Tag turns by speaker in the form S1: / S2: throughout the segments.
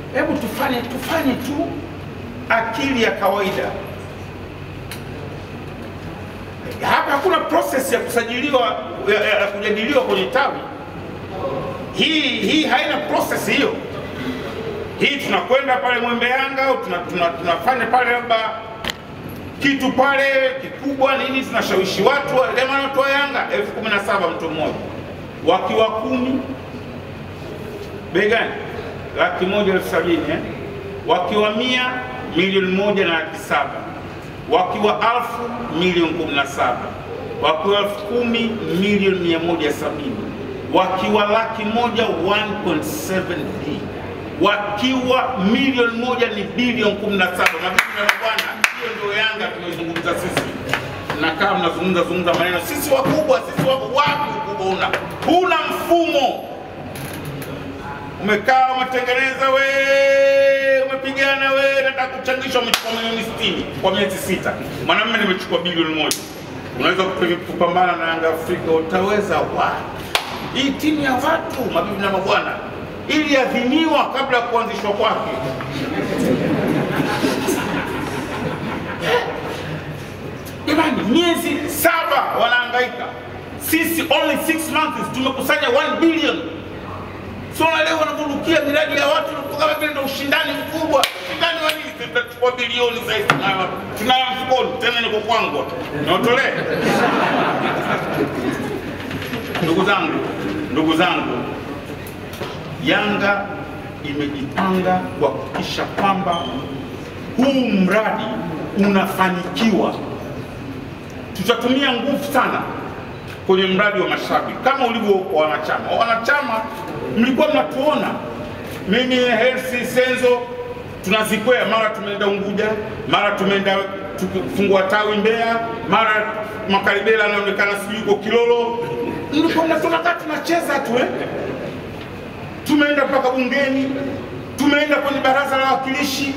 S1: hebu tufanye tufanye tu akili ya kawaida. Hapa hakuna process ya kusajiliwa ya, ya, ya kujadiliwa kwenye tawi. Hii hii haina process hiyo. Hii tunakwenda pale Mwembe Yanga au tuna, tuna, tunafanya pale labda kitu pale kikubwa nini, tunashawishi watu jamani, watu wa Yanga elfu kumi na saba mtu mmoja, wakiwa kumi bei gani? Laki moja elfu sabini eh? wakiwa mia milioni moja na laki saba wakiwa alfu milioni kumi na saba wakiwa elfu kumi milioni mia moja sabini wakiwa laki moja 1.7 b wakiwa milioni moja ni bilioni 17. Mabibi na mabwana, hiyo ndio Yanga tunaizungumza sisi. Mnakaa mnazungumza zungumza maneno, sisi wakubwa, sisi wako wapi? Ukubwa una huna mfumo umekaa umetengeneza we umepigana we nataka kuchangishwa umechukua milioni 60 kwa miezi sita mwanamume nimechukua bilioni moja unaweza kupi- kupambana na Yanga Afrika utaweza wapi hii timu ya watu mabibi na mabwana iliadhiniwa kabla ya kuanzishwa kwake jamani miezi saba wanahangaika sisi only six months tumekusanya 1 billion So na leo wanavurukia miradi ya watu kama vile ndio ushindani mkubwa. Ushindani wa nini? Tutachukua bilioni sasa hivi tunayo tunayo mfukoni tena niko kwangu. Naotolee. Ndugu zangu, ndugu zangu, Yanga imejipanga kuhakikisha kwamba huu mradi unafanikiwa. Tutatumia nguvu sana kwenye mradi wa mashabiki kama ulivyo kwa wanachama. Wanachama mlikuwa mnatuona mimi Hersi Senzo tunazikwea, mara tumeenda Unguja, mara tumeenda tukifungua tawi Mbeya, mara Makaribela anaonekana sijui yuko Kilolo, mlikuwa mnatuona kama tunacheza tu eh? Tumeenda mpaka bungeni, tumeenda kwenye baraza la wawakilishi,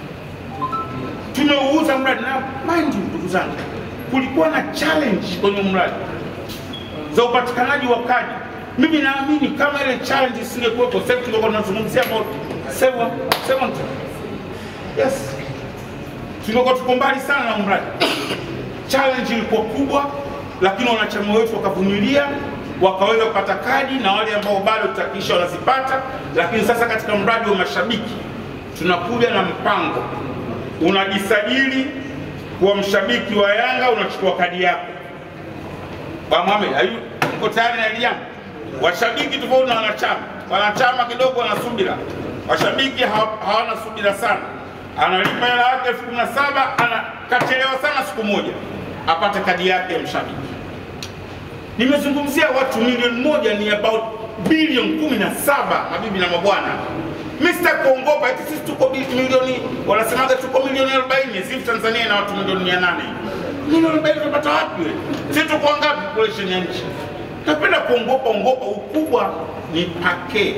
S1: tumeuuza mradi na mind you, ndugu zangu, kulikuwa na challenge kwenye mradi za upatikanaji wa kadi. Mimi naamini kama ile challenge isingekuwepo, sasa hivi tungekuwa tunazungumzia about seven, seventy. Yes, tungekuwa tuko mbali sana na mradi. Challenge ilikuwa kubwa, lakini wanachama wetu wakavumilia, wakaweza kupata kadi na wale ambao bado tutakisha wanazipata. Lakini sasa katika mradi wa mashabiki tunakuja na mpango, unajisajili kuwa mshabiki wa Yanga, unachukua kadi yako Bwana Mohamed, ayu mko tayari na hili jambo? Washabiki tofauti na wanachama. Wanachama kidogo wana subira, washabiki hawa- hawana subira sana. Analipa hela yake elfu kumi na saba anakachelewa sana siku moja apate kadi yake ya mshabiki. Nimezungumzia watu milioni moja ni about bilioni kumi na saba mabibi na mabwana. Mr. kuongopa eti sisi tuko bi- milioni wanasemaga tuko milioni 40 sisi Tanzania na watu milioni 800 milioni 40 tunapata wapi wewe? Sisi tuko ngapi population ya nchi? Napenda kuongopa ongopa, ukubwa ni pake.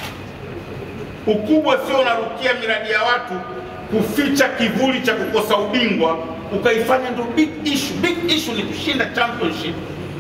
S1: Ukubwa sio unarukia miradi ya watu kuficha kivuli cha kukosa ubingwa ukaifanya ndio big issue. Big issue ni kushinda championship.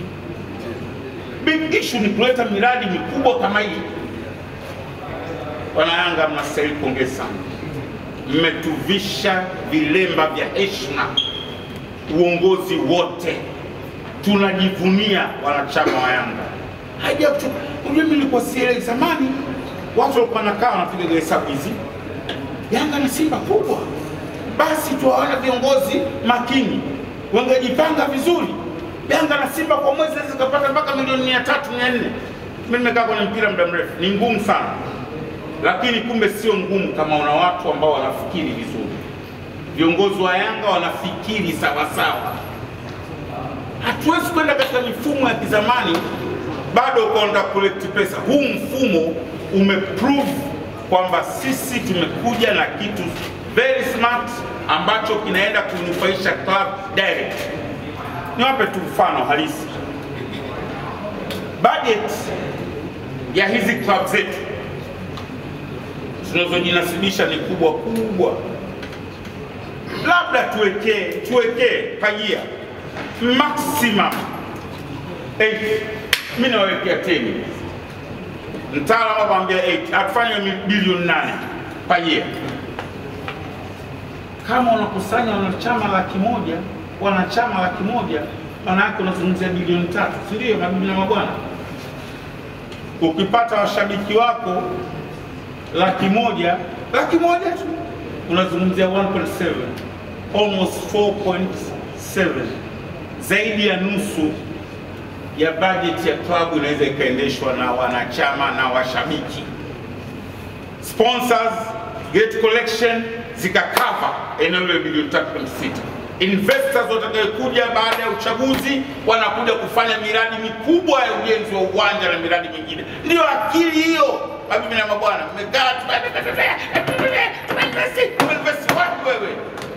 S1: Big issue ni kuleta miradi mikubwa kama hii. Wanayanga, mnastahili pongezi sana, mmetuvisha vilemba vya heshima, uongozi wote tunajivunia wanachama wa Yanga. Haija kutu- unajua, mimi nilikuwa sielewi zamani, watu walikuwa nakaa wanapiga hesabu hizi, Yanga na Simba kubwa, basi tuwaona viongozi makini, wangejipanga vizuri. Yanga na Simba kwa mwezi zaweza zikapata mpaka milioni mia tatu mia nne. Mimi nimekaa kwenye mpira muda mrefu, ni ngumu sana, lakini kumbe sio ngumu kama una watu ambao wanafikiri vizuri. Viongozi wa Yanga wanafikiri sawasawa hatuwezi kwenda katika mifumo ya kizamani bado ukaenda kulekti pesa. Huu mfumo umeprove kwamba sisi tumekuja na kitu very smart ambacho kinaenda kunufaisha club direct. Niwape tu mfano halisi, budget ya hizi club zetu zinazojinasibisha ni kubwa kubwa, labda tuwekee tuwekee pajia maximum 8 mimi nawekea 10 mtaalamu akwambia 8 atufanye bilioni 8 per year. Kama unakusanya wanachama laki moja wanachama laki moja maana yake unazungumzia bilioni tatu, si ndio mabibi na mabwana? Ukipata washabiki wako laki moja laki moja tu unazungumzia 1.7 almost 4.7 zaidi ya nusu ya bajeti ya klabu inaweza ikaendeshwa na wanachama na washabiki. Sponsors, gate collection zikakava eneo la bilioni 3.6. Investors watakayokuja baada ya uchaguzi wanakuja kufanya miradi mikubwa ya ujenzi wa uwanja na miradi mingine. Ndiyo akili hiyo, mabibi na mabwana, mmekaa tumeinvesti wapi wewe?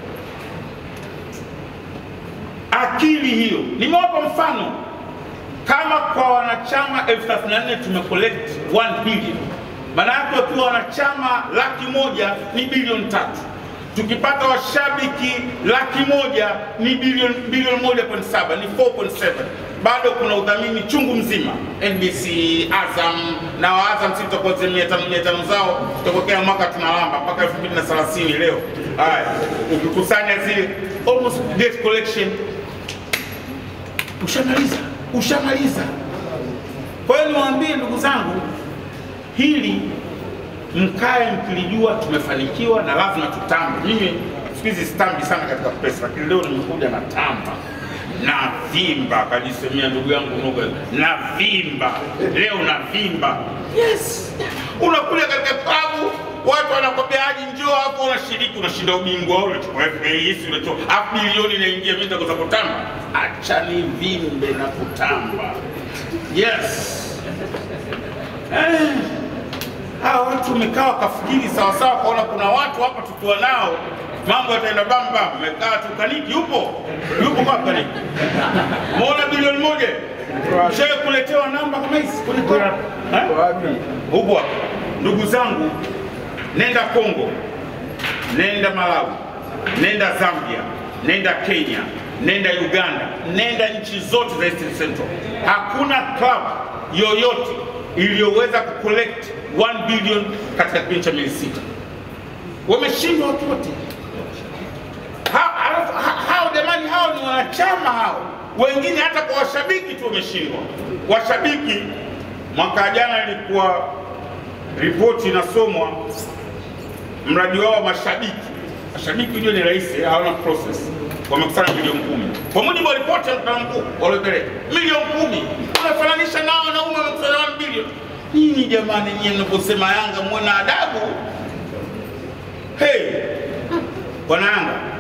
S1: Akili hiyo, nimewapa mfano kama kwa wanachama elfu thelathini na nne tumecollect 1 billion, maana yake wakiwa wanachama laki moja ni bilioni tatu. Tukipata washabiki laki moja ni bilioni bilioni moja point saba ni 4.7. Bado kuna udhamini chungu mzima, NBC, Azam na wa Azam si tutakuwa mia tano mia tano zao tutapokea mwaka tunalamba mpaka 2030 leo. Haya, ukikusanya zile almost debt collection ushamaliza ushamaliza. Kwa hiyo niwaambie ndugu zangu, hili mkae mkilijua tumefanikiwa na lazima tutambe. Mimi siku hizi sitambi sana katika pesa, lakini leo nimekuja na tamba na vimba, kajisemea ndugu yangu Nuga, na vimba leo na vimba. Yes, unakuja katika klabu watu wanakwambia aji njoo hapo, unashiriki, unashinda ubingwa, unachukua FAS, unachukua hafu bilioni inaingia, mimi nitakosa kutamba. Acha ni vimbe na kutamba. Yes. Eh, hawa watu wamekaa wakafikiri sawasawa, kaona kuna watu hapa tukiwa nao mambo yataenda bamba. Mmekaa tu, Kaniki yupo yupo kwa Kaniki, muona bilioni moja shawe kuletewa namba kama hizi kulikuwa huko hapa. Ndugu zangu, nenda Kongo, nenda Malawi, nenda Zambia, nenda Kenya, nenda Uganda, nenda nchi zote za East Central, hakuna club yoyote iliyoweza kucollect 1 billion katika kipindi cha miezi sita. Wameshindwa watu wote hao. Hao jamani, hao ni wanachama hao, wengine hata kwa washabiki tu wameshindwa. Washabiki mwaka jana ilikuwa ripoti inasomwa, mradi wao wa mashabiki. Mashabiki ndio ni rahisi, hawana process, wamekusanya milioni kumi kwa mujibu wa ripoti ya mkutano mkuu waliopeleka milioni kumi. Unafananisha nao wanaume wamekusanya 1 bilioni. Nini jamani, nyie mnaposema Yanga muwe na adabu. Hey, bwana Yanga